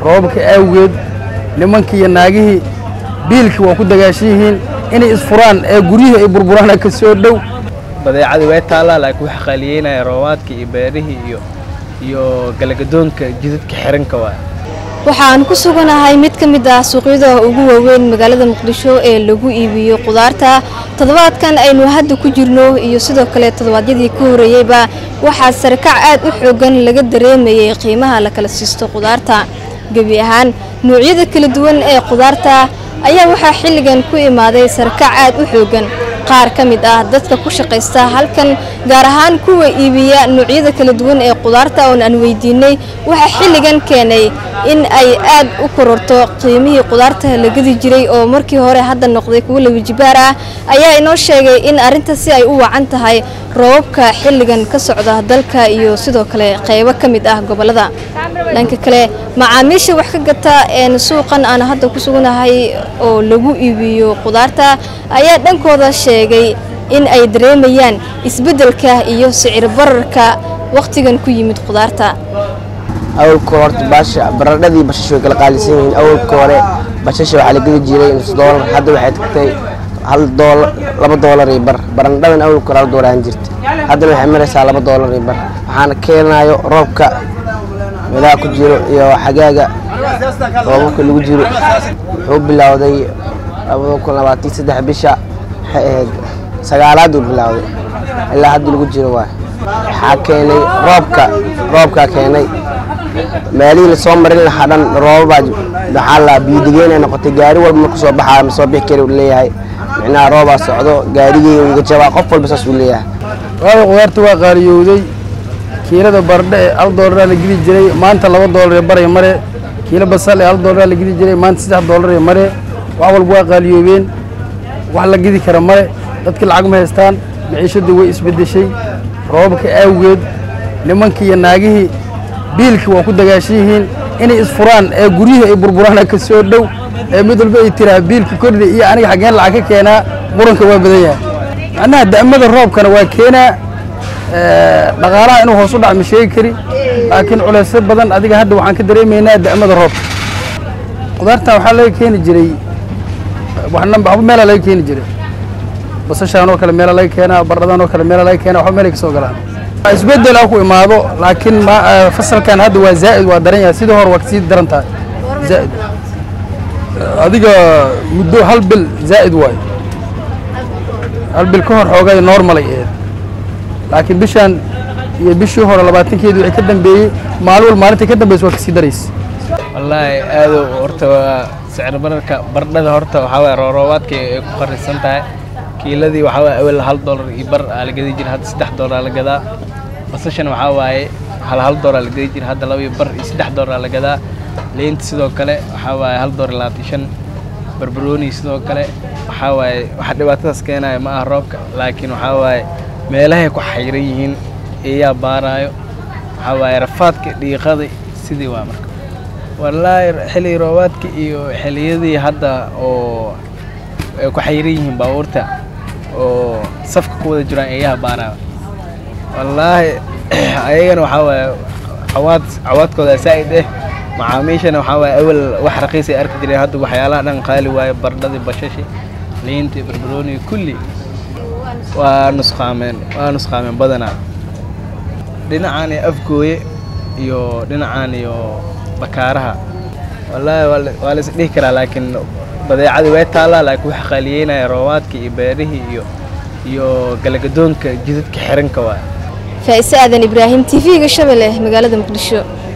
roobabka awgeed nimankii iyo naagihii biilkii waa ku dagaashan yihiin inay isfuraan ee guryihii ay burburaan ka soo dhow badeecadii way taallaa laakiin waxa qaaliyeynaya roobaadkii iyo beerihii iyo iyo galagadoonka jidadka xiranka waay waxaan ku suganahay mid ka mid ah suuqyada ugu waaweyn magaalada muqdisho ee lagu iibiyo qudaarta toddobaadkan aynu hadda ku jirno iyo sidoo kale toddobaadyadii ka horreeyeyba waxaa sarakac aad u xoogan laga dareemayay qiimaha la kala siisto qudaarta gebi ahaan noocyada kala duwan ee qudaarta ayaa waxaa xilligan ku imaaday sarakac aad u xoogan qaar ka mid ah dadka ku shaqaysta halkan gaar ahaan kuwa iibiya noocyada kala duwan ee qudaarta oon aan weydiinay waxaa xilligan keenay in ay aad u kororto qiimihii qudaarta la gadi jiray oo markii hore hadda noqday kuwo lawijibaar ah ayaa inoo sheegay in arrintaasi ay u wacan tahay roobabka xilligan ka socda dalka iyo sidoo kale qaybo ka mid ah gobollada dhanka kale macaamiisha wax ka gata een suuqan aan hadda ku sugnahay oo lagu iibiyo qudaarta ayaa dhankooda sheegay in ay dareemayaan isbeddelka iyo sicir bararka wakhtigan ku yimid qudaarta awalka horta baasha baradhadii bashash way kala qaalisan yihiin awalka hore bashasha waxaa la gedi jiray nus doolar hadda waxay tagtay hal doolar laba doolar iyo bar barandhadan awalka hore hal doolar aan jirta haddana waxay maraysaa laba doolar iyo bar waxaana keenayo roobka meelaha ku jiro iyo xagaaga roobabka lagu jiro wuxuu bilowday labada kun labaatan saddex bisha waxay ahayd sagaalaad uu bilowday ilaa hadda lagu jiro waay waxaa keenay roobka roobkaa keenay meelihii lasoo marin lahaa dhan roobabaa maxaa la biyodegeynay noqotay gaari walba marku soo baxaa ma soo bixi kari uu leeyahay micnaha roobaa socdo gaarigii iga jabaa qof walba saas uu leeyahay waaba qudaarta waa qaaliyowday kiilada baradhe ee hal doolaraa la gidi jiray maanta laba doolar ee baray mare kiilo basal ee hal doolaraa la gidi jiray maanta saddex doolar ee mare wax walba waa qaaliyoobeen wax la gidi kara mare dadkii lacag ma haystaan maciishadii way isbeddeshay roobabka awgeed nimankii iyo naagihii biilkii waa ku dagaashan yihiin inay isfuraan ee guryihii ay burburaan ka soo dhow ee mid walba ay tiraa biilka kordhi iyo aniga xaggeen lacag ka keenaa muranka waa badan yahay macnaha da'mada roobkana waa keenaa dhaqaalaha inuu hoos u dhac ma sheegi kari laakiin culaysyo badan adiga hadda waxaan ka dareemaynaa da'mada roobka qudaartan waxaa laga keeni jiray waxna waxba meelaa laga keeni jiray basashaan oo kale meela laga keenaa bardhadan oo kale meela laga keenaa waxba meelay ka soo galaan isbeddel ah ku imaado laakiin ma fasalkan hadda waa zaa'id waa daran yahay sidii hore waa kasii daran tahay zaa'id adiga muddo hal bil zaa'id waayo hal bil ka hor xoogay normal ay ahayd laakiin bishan iyo bishii hore labaatankeedii wixii ka dambeeyey maalin wal maalintii ka dambaysa waa kasii daraysa wallaahi aado horta waa sicir bararka bardhada horta waxaa waye rooroobaadka ay ku qarisan tahay kiiladii waxaa waye awel hal doolar iyo bar aa la gadi jira hadda saddex doolar la gadaa basashan waxaa waaye hal hal doolar la gadi jira hadda laba iyo bar iyo saddex doolar la gadaa leynta sidoo kale waxaa waaye hal doolar labaatan shan barbarooni sidoo kale waxaa waaye waxa dhibaatadaas keenaya ma aha roobka laakiin waxaa waaye meelahay ku xayran yihiin eeyaa baaraayo waxaa waaye rafaadka dhiiqada sidii waa marka wallaahi xilli roobaadka iyo xilliyadii hadda oo ay ku xayran yihiin baabuurta oo safka ku wada jiraan eeyaha baaraayo wallaahi ayagana waxaa waaye cawaad cawaadkooda saa'id eh macaamiishana waxaa waaye awal wax raqiis ay arki jireen hadda waxyaalaha dhan qaali waaye bardhadii bashashi liintii barbarooniga kulli waa nusqaameen waa nusqaameen badanaa dhinacaan iyo afgooye iyo dhinacaan iyo bakaaraha wallaahi waa la is dhihi karaa laakiin badeecadii way taallaa laakiin waxa qaaliyeynaya roobaadkii iyo beerihii iyo iyo galagadoonka jidadka xiranka waay faa'ise aadan ibraahim tv-ga shabelle magaalada muqdisho